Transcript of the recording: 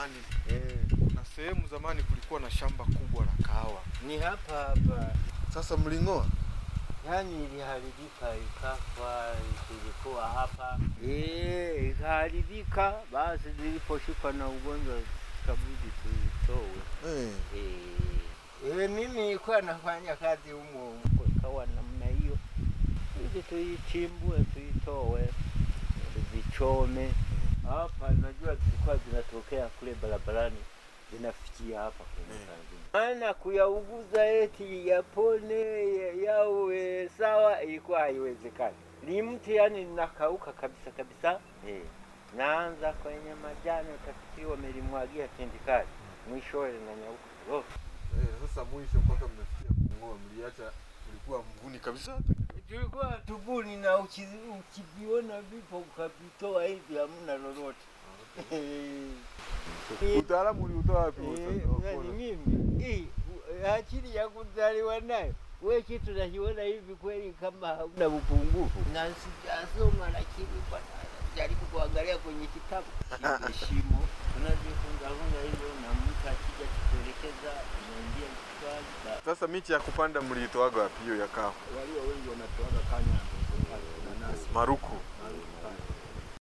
zamani eh, na sehemu zamani kulikuwa na shamba kubwa la kahawa. ni hapa hapa, Sasa mling'oa? yani iliharibika ikafa, ilikuwa hapa eh, ikaharibika. Basi niliposhikwa na ugonjwa kabidi tuitoe. Eh. Eh, mimi nilikuwa nafanya kazi humo humo, ikawa namna hiyo, ili tuichimbue, tuitoe, vichome hapa. Najua zilikuwa zinatokea kule barabarani, zinafikia hapa kwenye Eh. karibu. Maana kuyauguza eti yapone ya- yawe sawa, ilikuwa haiwezekani. Ni mti yani nakauka kabisa kabisa. Eh, naanza kwenye majani, utafikiri wamelimwagia tindikali, mwishowe linanyauka lote. Eh, sasa mwisho mpaka mnafikia kung'oa, mliacha ulikuwa mvuni kabisa. tulikuwa tubuni na uki- ukiviona vipo ukavitoa hivi hamna lolote. Utaalamu uliutoa wapi? Eh, sasa wa nani kuona? mimi hii u- akili ya kuzaliwa nayo we kitu nakiona hivi kweli kama hauna upungufu na sijasoma, lakini kwa jaribu kuangalia kwenye kitabu Hili shimo tunajifunzafunza hivyo, na mtu akija kutuelekeza inaingia kichwani. Ba- Sasa miti ya kupanda mliitoaga wapi hiyo ya kahawa? walio wengi wanatoaga kanya nanasi Maruku. Maruku.